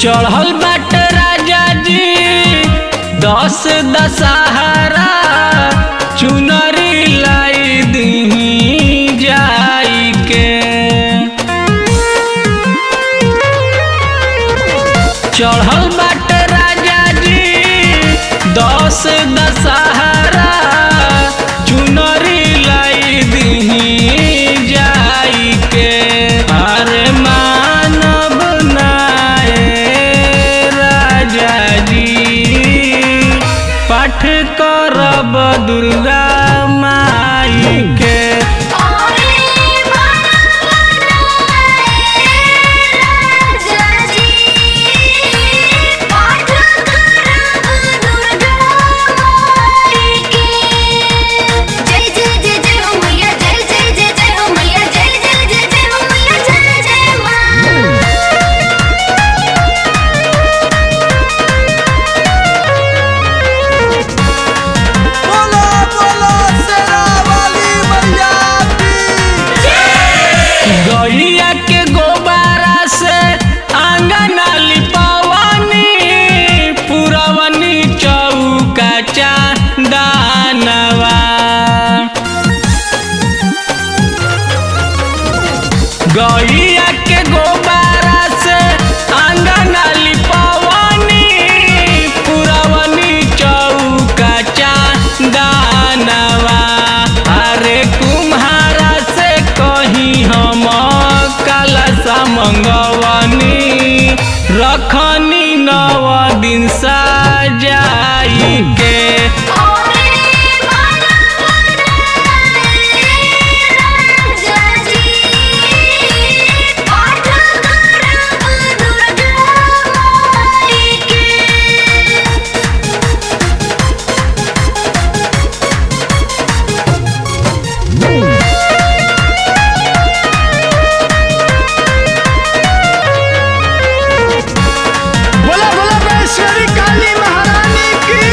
चढ़ल बाट राजा जी दस दशहरा चुनरी लाई दी जाई के चढ़ल बाट राजा जी दस दशहरा चुनरी लाई दी जाई के अरे मानव नाए राजा जी पाठ करब दुर्गा माई के ओरे राजा जी पाठ करब दुर्गा माई के जय जय जय जय हो मैया जय जय जय जय हो मैया जय जय जय जय हो मैया जय जय मां बोलो बोलो शेरा वाली मैया की गैया के गोबारा से आंगन लिपवनी पुरवनी चौका चांदनवा गैया के गोबारा से आंगन लिपवनी पुरवनी चौका चांदनवा अरे कुम्हारा से कहीं हम कलशा मंगवनी रखनी नव दिन सजाई के ओरे राजा जी पाठ करब दुर्गा माई के बोला बोला वैश्वरी काली महारानी की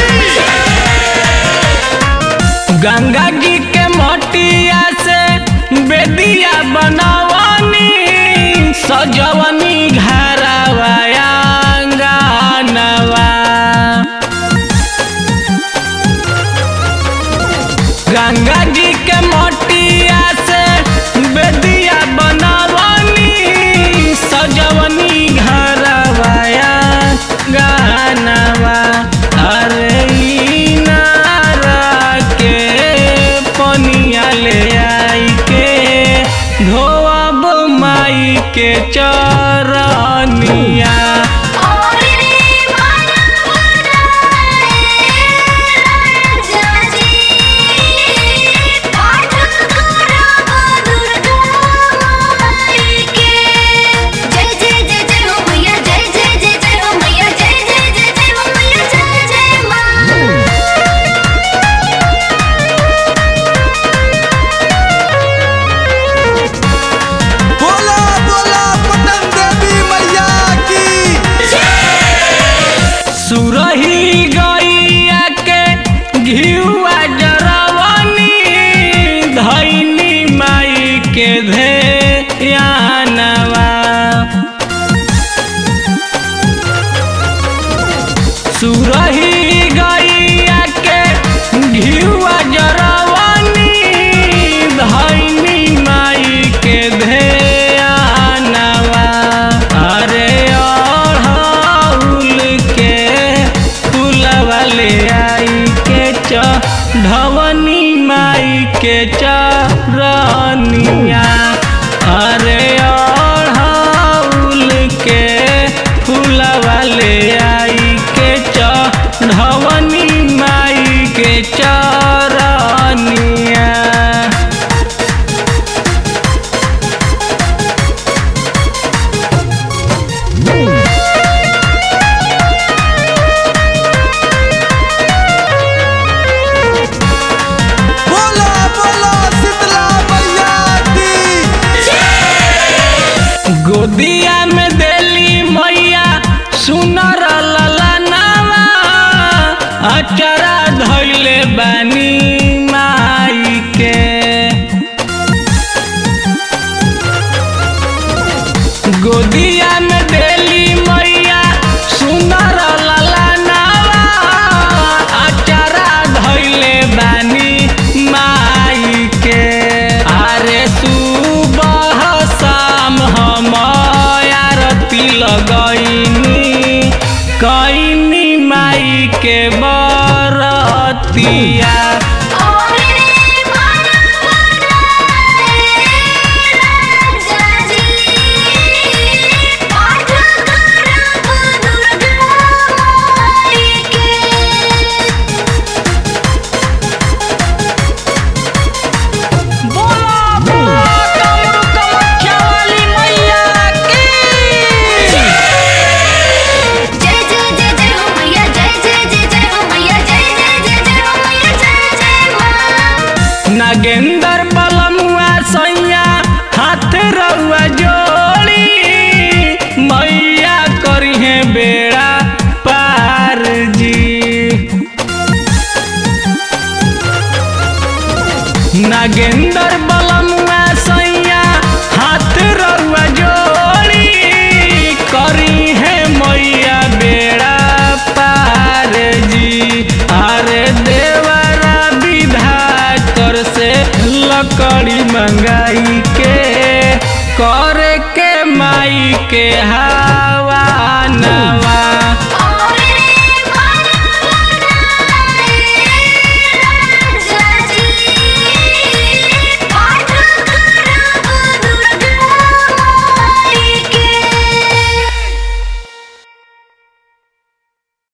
गंगा जी के मटिया से बेदिया बनवनी सजवनी घरवाया गानवा गंगा जी के मटिया से बेदिया बनवनी सजवनी घरवाया गानवा अरे ई नारा के पनिया ले आई के धोअब माई के चरनिया ओरे राजा जी पाठ करब दुर्गा माई के जय जय जय जय हो मैया जय जय जय जय हो मैया जय जय जय जय हो मैया जय जय मां बोला बोला पटन देवी मैया की सुरही गैया के घिउआ जरवनी धैनी माई के धेयानवा सुरही गैया के घिउआ जरवनी धैनी माई के धेयानवा अरे अड़हुल के फूलवा ले आई के चढ़वनी माई के चरनिया अरे अड़हुल के फूलवा ले आई के चढ़वनी माई के चरनिया बोला बोला शीतला मैया की गोदिया में देली मैया सुनर ललनावा अचरा धैले बानी माई के गोदिया में देली मैया सुनर ललनावा अचारा धैले बानी माई के अरे सुबह शाम हम आरती लगैनी कैनी माई के बरतिया और रे मनवा राजा जी पाठ करब दुर्गा माई के बोला बोला डमरू कामाख्या वाली मैया की जय जय जय जय हो मैया जय जय जय जय हो मैया जय जय जय जय हो मैया जय जय माँ नागेंदर बलमुआ सैया हाथ रउआ जोड़ी मैया करिहे बेड़ा पार जी नागेंदर बलमुआ सैया हाथ रउआ जोड़ी करी है मैया बेड़ा पार जी अरे देवरा विधाकर से लकड़ी मंगाई के करे के माई के हाव